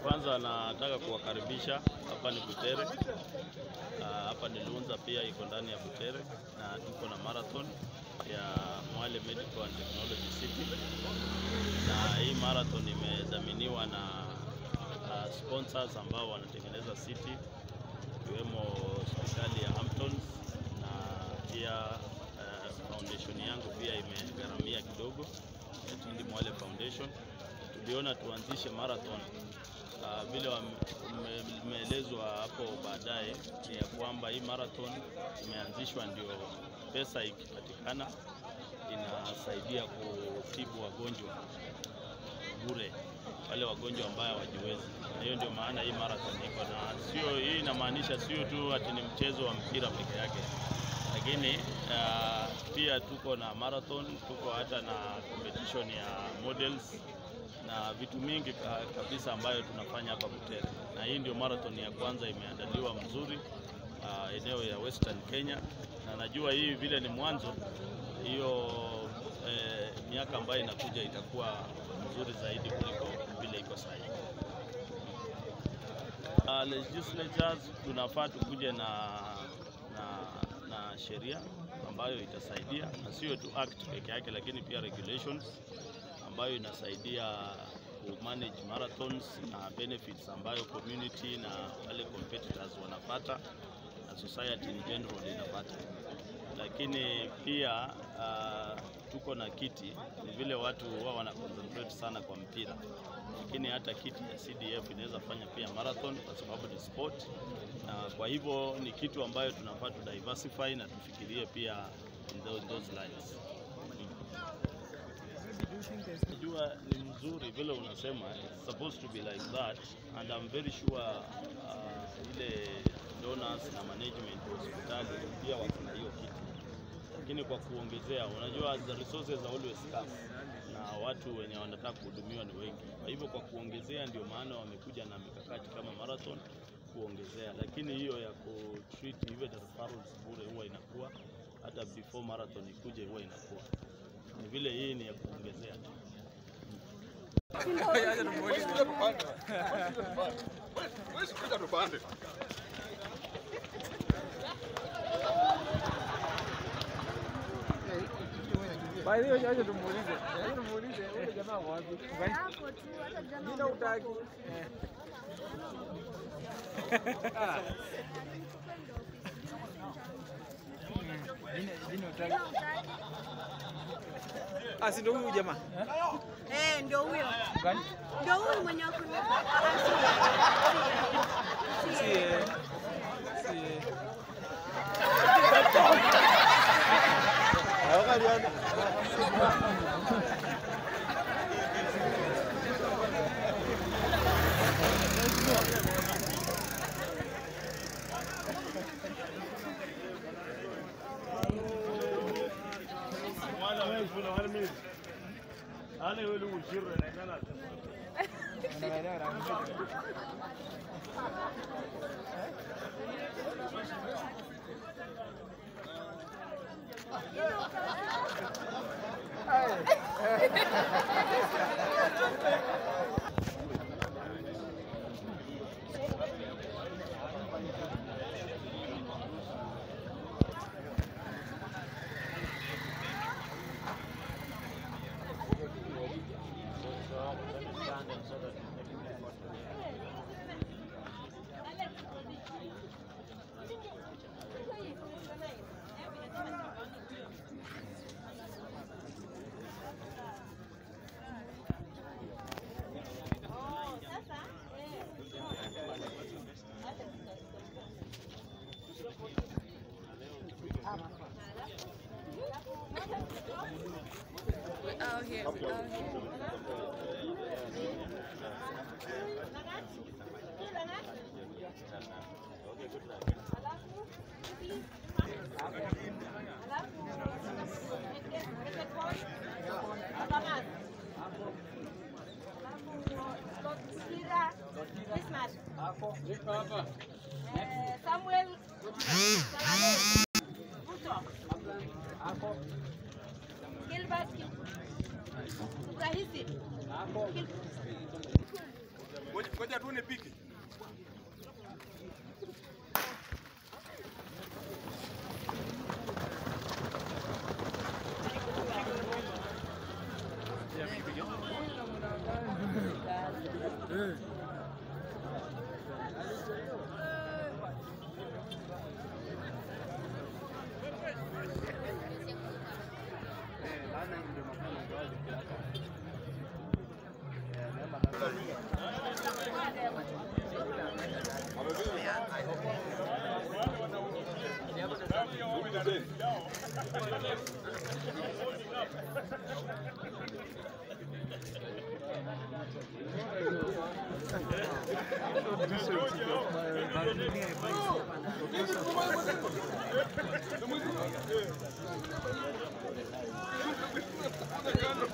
Kwanza nataka kuwakaribisha hapa ni Butere. Ah, Hapa ni Lunza pia iko ndani ya Butere na tuko na marathon ya Mwale Medical and Technology City, na hii marathon imedhaminiwa na ah, sponsors ambao wanatengeneza city ikiwemo hospitali ya Hamptons na pia ah, foundation yangu pia imegharamia kidogo ya Tindi Mwale Foundation. Tuliona tuanzishe marathon Ah, vile umeelezwa hapo baadaye ni ya kwamba hii marathon imeanzishwa ndio pesa ikipatikana inasaidia kutibu wagonjwa bure, wale wagonjwa ambao hawajiwezi, na hiyo ndio maana hii marathon iko na sio. Hii inamaanisha sio tu ati ni mchezo wa mpira peke yake, lakini ah, pia tuko na marathon, tuko hata na competition ya models na vitu mingi ka- kabisa ambayo tunafanya hapa Butere, na hii ndio marathon ya kwanza imeandaliwa mzuri ah, eneo ya Western Kenya, na najua hii vile ni mwanzo, hiyo eh, miaka ambayo inakuja itakuwa mzuri zaidi kuliko vile iko sasa hivi. Uh, legislatures tunafaa tukuje na, na, na sheria ambayo itasaidia na sio tu act peke yake, lakini pia regulations ambayo inasaidia ku manage marathons na benefits ambayo community na wale competitors wanapata na society in general inapata. Lakini pia uh, tuko na kiti, ni vile watu huwa wana concentrate sana kwa mpira, lakini hata kiti ya CDF inaweza fanya pia marathon kwa sababu ni sport, na kwa hivyo ni kitu ambayo tunafaa tu diversify na tufikirie pia in those, those lines. Najua ni mzuri vile unasema, it's supposed to be like that and I'm very sure uh, ile donors na management wa hospitali pia wako na hiyo kitu, lakini kwa kuongezea, unajua the resources are always scarce na watu wenye wanataka kuhudumiwa ni wengi. Kwa hivyo kwa kuongezea, ndio maana wamekuja na mikakati kama marathon kuongezea, lakini hiyo ya ku treat hivyo the referrals bure huwa inakuwa hata before marathon ikuje huwa inakuwa ni vile hii ni ya kuongezea tu. By the way, acha tumuulize. Acha tumuulize yule jamaa ako wapi? Hapo tu hata jana Jina utaki. Jina jina utaki. Ah, si ndio huyu jamaa? Eh, ndio huyo. Gani? Ndio huyo mwenye wako Si eh. Si eh. Anaelewa rangi moja. out here. Out here. Samuel Gilbert Rahisi ngoja tuone piki. Kando.